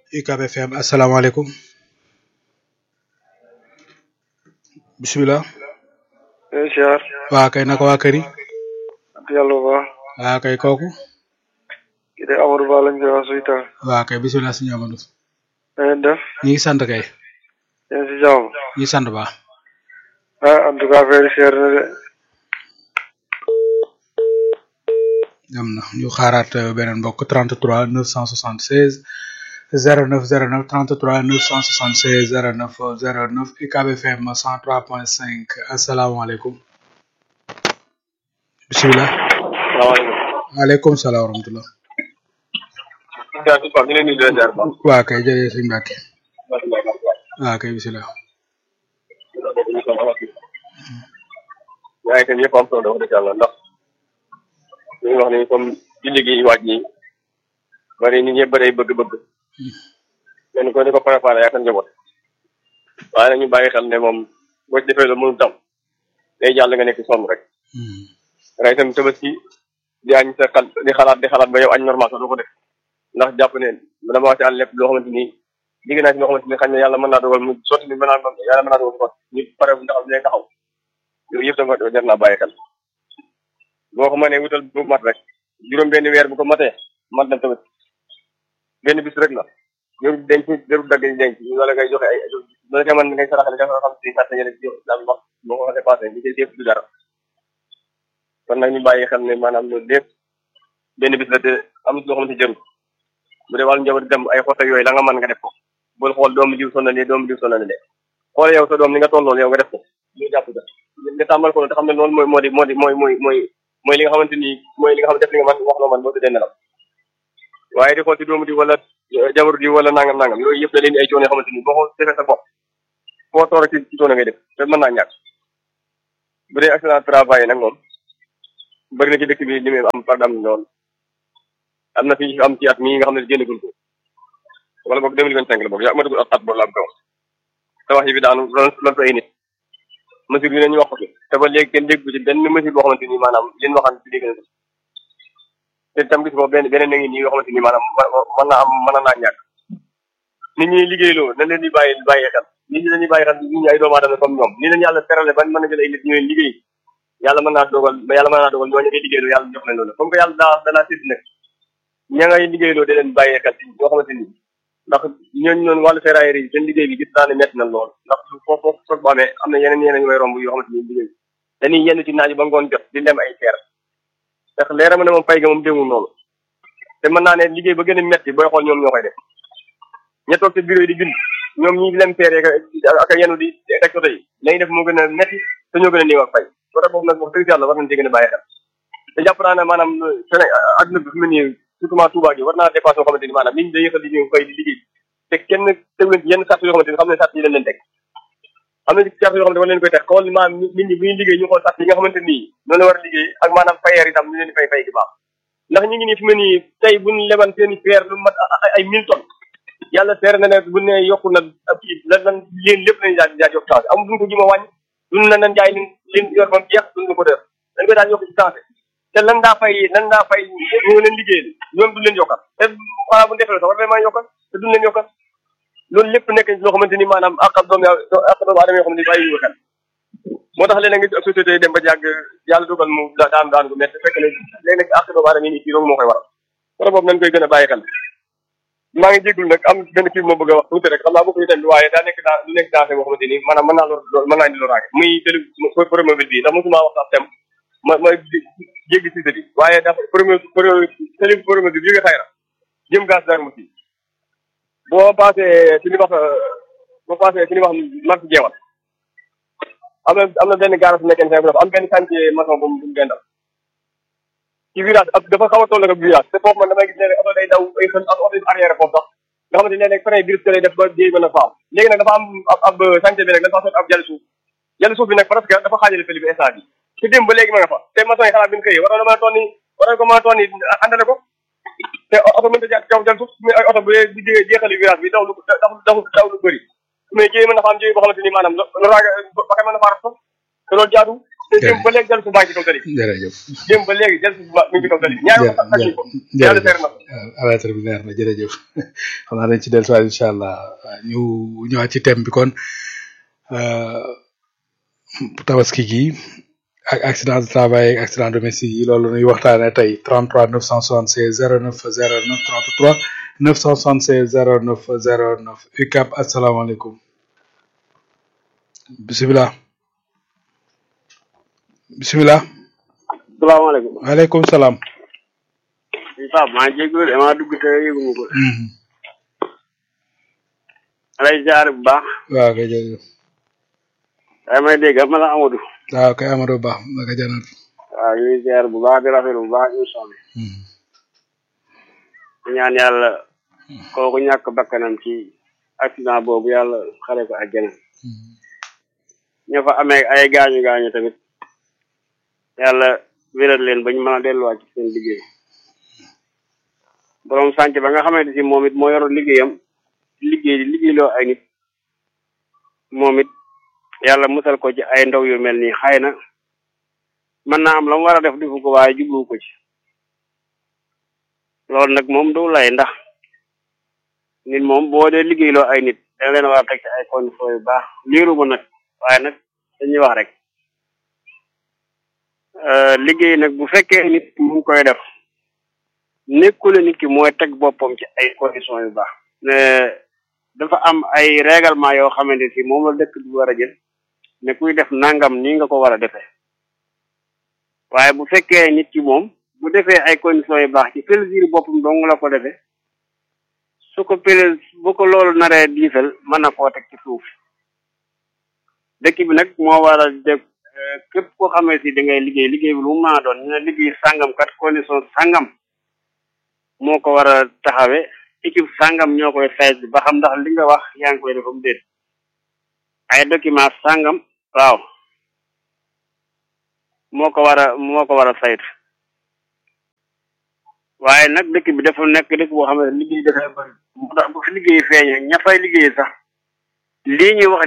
UCAB FM asalaamaaleykum bisimilah. eh siyaar. waa kay naka waa kër yi. sant yàlla bu baax. waa kay kooku. kii de Amadou Ba lañ koy wax suy taal. waa kay bisimilah suñu Amadou. na ngeen def. ñu ngi sant kay. yéen si jàmm. ñu ngi sant baax. ah en tout cas affaire yi seer na de. am na ñu xaaraat euh, beneen mbokk 33 976 09 09 33 976 09 09 UCAB FM 103.5 asalaamaaleykum. bisimilah. salaamaaleykum. waaleykum salaam wa rahmatulah. Ndiaye Touba ñu ngi leen di leen ziar bu baax. waa kay jërëjëf sëñ Mbacke. waa kay bisimilah. yaa ngi itam yëpp am solo wax dëgg yàlla ndax ñu ngi wax ni comme julli gi waaj ñi bari nit ñëpp bari bëgg-bëgg. kenn ko ni ko préparé yaa kan njaboot. waaye nag ñu bàyyi xel ne moom boo ci defee loolu mënul tam day jàll nga nekk sonn rek. ray itam tabaski di añ sa xal di xalaat di xalaat ba yow añ normal sax doo ko def ndax jàpp ne dama wax ci àll lépp loo xamante ni digg naa ci loo xamante ni xañ na yàlla mën naa dogal mu sotti ni mën naa yàlla mën naa dogal mu sotti ñu pare bu ndax dinañ taxaw yooyu yëpp dama jar naa bàyyi xel boo ko mënee wutal bu mat rek juróom benn weer bu ko matee mat na tamit benn bis rek la jarul denc jarul dagg di denc wala ngay joxe ay ba nga mën ngay saraxale nga xam si sàtte yële jox daal wax boo ko dépassé li ci lépp du dara kon nag ñu bàyyi xel ne maanaam loolu lépp benn bis la te amul loo xamante jarul bu dee wàllu njaboot dem ay xoto yooyu la nga mën nga def ko bul xool doomu diw sonal lee doomu diw sonal lee xool yow sa doom ni nga tolloon yow nga def ko ñu jàpp ko nga tàmbal ko te xam ne loolu mooy moo di moo di mooy mooy mooy mooy li nga xamante ni mooy li nga xamante def li nga man wax loo man boo tëddee nelaw waaye di xool ci doomu di wala jabaru di wala nangam nangam yooyu yëpp da leen di ay coono yoo xamante ni boo ko defee sa bopp foo toor ci ci coono ngay def te mën naa ñàkk bu dee accident travail nag moom bëri na ci dëkk bi li muy am par dam lool am na fi am ci at mii nga xam ne génnagul ko wala boog deux mille vingt cinq la boog yaa matagul at at boobu la am kaw te wax yi bi daanu lool lool fa ay nit mesure yi nañu wax ko fi te ba léegi kenn déggu ci benn mesure boo xamante ni maanaam leen waxaan ci dégg na ko te tam gis ko benn beneen na ngi nii yoo xamante ni maanaam mën naa am mën naa ñàkk nit ñi liggéeyloo na leen di bàyyi bàyyi xel nit ñi dañuy bàyyi xel nit ñi ay doomu aadama comme ñoom ni leen yàlla terale ban mën a jël ay nit ñu leen liggéey yàlla mën naa dogal yàlla mën naa dogal ñooñu ngay liggéeyloo yàlla jox leen loolu comme que yàlla daa danaa sédd nag ña ngay liggéeyloo di leen bàyyi xel yoo xamante ni ndax ñooñu noonu wàllu ferraillerie yi seen liggéey bi gis naa ne métti na lool ndax foofu foofu soog bu amee am na yeneen yeneen yu may romb yoo xamante ni liggéey dañuy yenn ci naaj ba ngoon jot di lem ay fer ndax leera ma ne moom fay ga moom démul noonu te mën naa ne liggéey ba gën a métti booy xool ñoom ñoo koy def ña toog ci bureau yi di bind ñoom ñi lem fer ak yenu di teg soto yi lañuy def moo gën a métti te ñoo gën a néew ak fay côté boobu nag wax dëgg yàlla war nañ ci gën a bàyyi xel te jàpp naa ne maanaam Sénégal adduna bi fi mu ne nii surtout Touba gi war naa dépassé yoo xamante ni maanaam nit ñi day yëkkal di ñëw fay di liggéey te kenn tegu leen ci yenn sart yoo xamante ni xam ne sart yi leen leen teg am na sart yoo xamante ni war leen koy teg xool maanaam nit ñi bu ñuy liggéey ñu xool sart yi nga xamante nii noonu la war a liggéey ak maanaam fayeer itam ñu leen di fay fay gi baax ndax ñu ngi nii fi mu ne nii tey buñ leban seen i feer lu mat ay mille tonnes yàlla seer na ne bu ne yokku na kii lan lan leen lépp lañu daal daal yokk changé amul duñ ko jima wàññi duñ la nan jaay leen leen yor bam jeex duñ ko def dañ koy daal yokk ci changé te lan daa fay lan daa fay ñu leen liggéey ñoom duñ leen yokkal te xanaa bu defee sax war nañ maa yokkal te duñ leen yokkal loolu lépp nekk loo xamante ni maanaam àqal doomu àqal doomu aadama yoo xamante ni bàyyi ñu xel moo tax léeg-léeg nga société yi dem ba jàgg yàlla dogal mu daan daan ko mais fekk ne léegi nag àq doomu aadama yi nii fii moo koy waral wala boobu nañ koy gën a bàyyi xel maa ngi jéggul nag am benn kii moo bëgg a wax tuuti rek xam naa bokk ñu tamit waaye daa nekk dans lu nekk dansé boo xamante ni maanaam mën naa lor mën naa indi loraange muy télé promobile bi ndax mosuma wax sax tem ma ma jéggi si bi waaye dafa premier télé promobile bi jóge xayra jëm gaz dar mo si boo passé ci li wax boo passé ci li wax marché jeewal am na am na benn garage mécanicien bu dafa am benn chantier maçon bu mu gendal ci virage ab dafa xaw a toll ak virage te foofu man damay gis ne oto day daw ay xel ak oto yi arrière foofu sax nga xamante ne léeg-léeg frein biir lay def ba jéey mën a faaw léegi nag dafa am ab ab chantier bi nag dafa sot ab jàll suuf jàll suuf bi nag presque dafa xaajale fële bi instant bi te démb ba léegi ma nga fa te maçon yi xalaat bi ñu xëyee waroon na mën a toon ni waroon ko mën a toon ni àndale ko te oto mënta jaar kaw jàll suuf mais ay oto bu di jeexali virage bi daw lu daw daw daw lu bëri mais jéey mën na fa am jéey boo xamante ni maanaam loraange ba mën na faa raf te loolu jaadu démb ba léegi jël su baax ci kaw tali bi jërëjëf démb ba léegi jël su baax mi ngi ci kaw tali bi ñaari waxtu ak ko yàlla seer na ko alertre bi leer na jërëjëf xam naa dañ ci dellusiwaat incha allah ñu ñëwaat ci thème bi kon euh, tabaski gi ak accident de travail ak accident domestique yi loolu nuy waxtaane tey 33 976 09 09 33 976 09 09 UCAP asalaamaaleykum bisimilah bisimilah salaamaaleykum waaleykum salaam Pape maa ngi jégalu damaa dugg te yëguma ko Mhm. lay jaar bu baax waaw kay jërëjëf day may dégg ma la Amadou waaw kay Amadou Ba naka janat waaw ñu ngi ziar bu baax di rafetlu bu baax émission bi Mhm. di ñaan yàlla kooku ñàkk bakkanam ci accident boobu yàlla xare ko àjjana Mhm. ña fa amee ay gaañu gaañu tamit yàlla wéral leen ba ñu mën a delluwaat ci seen liggéey borom sànc ba nga xamante si moom it moo yor liggéeyam liggéey di liggéeyloo ay nit moom it yàlla musal ko ci ay ndaw yu mel nii xëy na mën naa am la mu war a def defu ko waaye jubluwu ko ci loolu nag moom du lay ndax nit moom boo dee liggéeyloo ay nit da leen war a teg ci ay conditions yu baax liiru ma nag waaye nag dañuy wax rek Euh, liggéey nag bu fekkee nit mu ngi koy def nekkule nit ki mooy teg boppam ci ay conditions yu baax ne dafa am ay règlement yoo xamante si moom la dëkk bi war a jël ne kuy def nangam nii nga ko war a defee waaye bu fekkee nit ki moom bu defee ay conditions yu baax ci plaisir boppam dong la ko defee su ko pl bu ko loolu naree diisal mën na koo teg ci suuf dëkk bi nag moo war a def képp koo xamee si da ngay liggéey liggéey bi lu mu mën a doon ñu ne liggéey sàngam kat condition sàngam moo ko war a taxawe équipe sàngam ñoo koy sayt ba xam ndax li nga wax yaa ngi koy defam déet ay document sàngam waaw moo ko war a moo ko war a sayt waaye nag dëkk bi dafa nekk dëkk boo xam ne liggéey dafay bëri moo tax bu fi liggéey feeñee ña fay liggéey sax lii ñuy wax